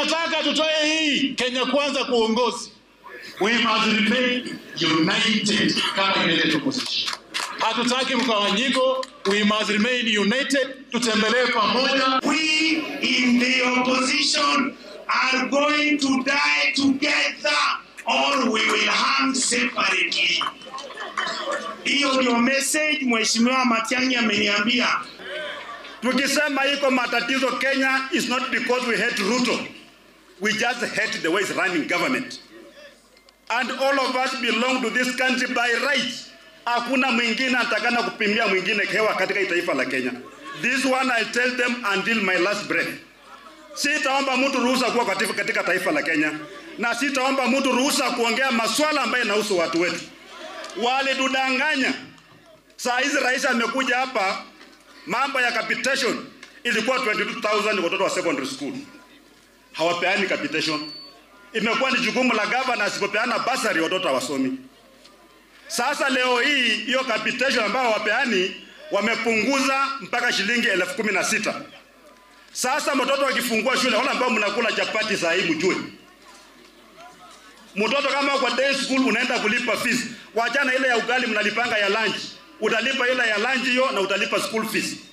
tunataka tutoe hii Kenya Kwanza kwa uongozi. We must remain united kama United Opposition. Hatutaki mgawanyiko, we must remain united, tutembelee pamoja. We in the opposition are going to die together or we will hang separately. Hiyo ndio message Mheshimiwa Matiang'i ameniambia. Tukisema iko matatizo Kenya is not because we hate Ruto. We just hate the way he's running government. And all of us belong to this country by right. Hakuna mwingine atakana kupimia mwingine hewa katika hii taifa la Kenya. This one I tell them until my last breath. Sitaomba mtu ruhusa kuwa katika, katika taifa la Kenya na sitaomba mtu ruhusa kuongea maswala ambayo yanahusu watu wetu. Walitudanganya. Saa hizi rais amekuja hapa, mambo ya capitation ilikuwa 22,000 watoto wa secondary school, hawapeani capitation. Imekuwa ni jukumu la gavana, asipopeana basari watoto hawasomi. Sasa leo hii hiyo capitation ambayo hawapeani wamepunguza mpaka shilingi elfu kumi na sita. Sasa mtoto akifungua shule, wale ambao mnakula chapati saa hii mjue, mtoto kama kwa day school unaenda kulipa fees, wachana ile ya ugali mnalipanga ya lunch, utalipa ile ya lunch hiyo na utalipa school fees.